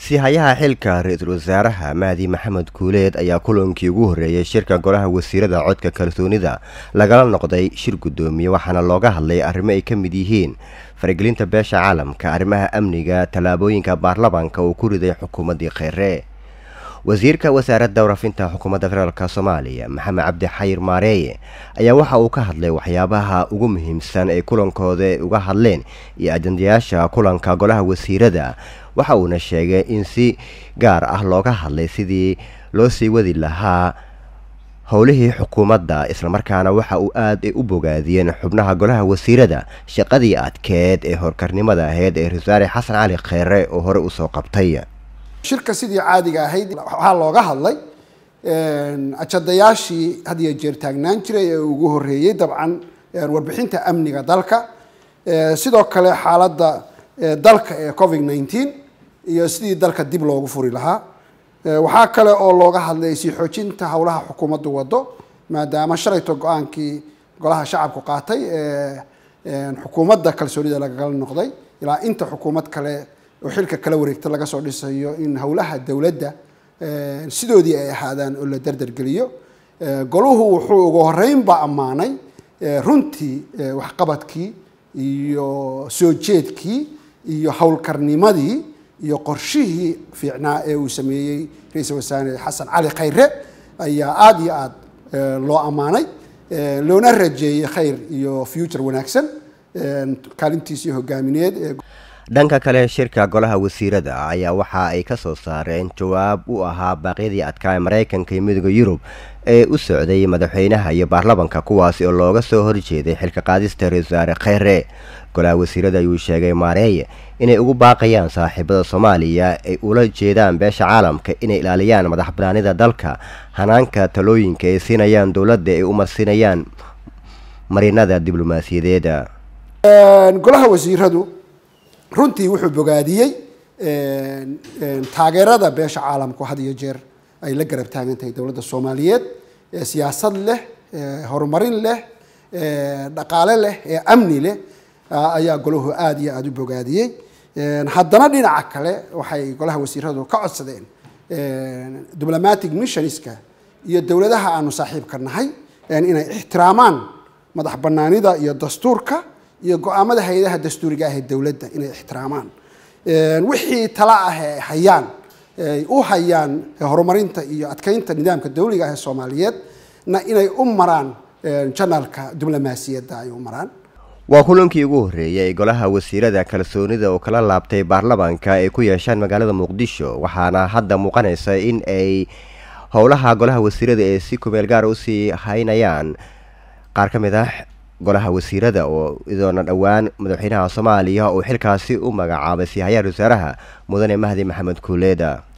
sihayaha xilka ra-iisul wasaaraha mahdi maxamed kuuleed ayaa kulankii ugu horreeyay shirka golaha wasiirada codka kalsoonida lagala noqday shir guddoomiye waxaana looga hadlay arrimo ay ka mid yihiin faragelinta beesha caalamka arrimaha amniga tallaabooyinka baarlamaanka uu ku riday xukuumaddii kheyre wasiirka wasaaradda warafinta xukuumadda federaalk soomaaliya maxamed cabdi xayir maareeye ayaa waxa uu ka hadlay waxyaabaha ugu muhiimsan ee kulankooda uga hadleen iyo ajandayaasha kulanka golaha wasiirada waxa uuna sheegay in si gaar ah looga hadlay sidii loo sii wadi lahaa howlihii xukuumadda islamarkaana waxa uu aad u bogaadiyeen xubnaha golaha wasiirada shaqadii adkeed ee horkarnimada ahayd ee rasaare xasan cali kheyre oo hore usoo qabtay shirka sidii caadiga ahayd waxaa looga hadlay ajadayaashii had iyo jeer taagnaan jiray ee ugu horreeyey dabcan warbixinta amniga dalka sidoo kale xaaladda dalka ee covid nineteen iyo sidii dalka dib loogu furi lahaa waxaa kale oo looga hadlay sii xoojinta howlaha xukuumaddu wado maadaama shalayto go-aankii golaha shacabku qaatay ee xukuumadda kalsoonida lagala noqday ilaa inta xukuumad kale oo xilka kala wareegta laga soo dhisayo in howlaha dowladda sidoodii ay ahaadaan oo la derdergeliyo goluhu wuxuu ugu horeynba ammaanay runtii waxqabadkii iyo soo jeedkii iyo howlkarnimadii iyo qorshihii fiicnaa ee uu sameeyey ra-iisul wasaare xasan cali khayre ayaa aada iyo aada loo ammaanay loona rajeeyey khayr iyo future wanaagsan kaalintiisii hogaamineed dhanka kale shirka golaha wasiirada ayaa waxa ay ka soo saareen jawaab u ahaa baaqyadii adkaa ee maraykanka iyo midooda yurub ee u socday madaxweynaha iyo baarlamanka kuwaasi oo looga soo horjeeday xilka qaadista ra-isul wasaare kheyre golaha wasiirada ayuu sheegay maareeye inay ugu baaqayaan saaxiibada soomaaliya ay ula jeedaan beesha caalamka inay ilaaliyaan madax banaanida dalka hanaanka talooyinka ay siinayaan dowladda ay u marsinayaan marinada diblomaasiyadeeda golaha wasiiradu runtii wuxuu bogaadiyey taageerada beesha caalamku had iyo jeer ay la garab taagan tahay dowladda soomaaliyeed ee siyaasad leh horumarin leh dhaqaale leh ee amni leh ayaa golahu aada iyo aada u bogaadiyey haddana dhinaca kale waxay golaha wasiiradu ka codsadeen diplomatic missionska iyo dowladaha aanu saaxiibka nahay inay ixtiraamaan madax banaanida iyo dastuurka iyo go-aamada hay-adaha dastuuriga ah ee dowladda inay ixtiraamaan wixii tala ah ee hayaan ay u hayaan horumarinta iyo adkeynta nidaamka dawliga ah ee soomaaliyeed na inay u maraan janalka diblomaasiyadda ay u maraan waa kulankii ugu horreeyay golaha wasiirada kalsoonida oo kala laabtay baarlamaanka ay ku yeeshaan magaalada muqdisho waxaana hadda muuqanaysa in ay howlaha golaha wasiirada ee si kumeel gaara usii haynayaan qaar ka mid ah golaha wasiirada oo idoona dhowaan madaxweynaha soomaaliya uu xilkaasi u magacaabay sihayaha wasaaraha mudane mahdi maxamed kuuleeda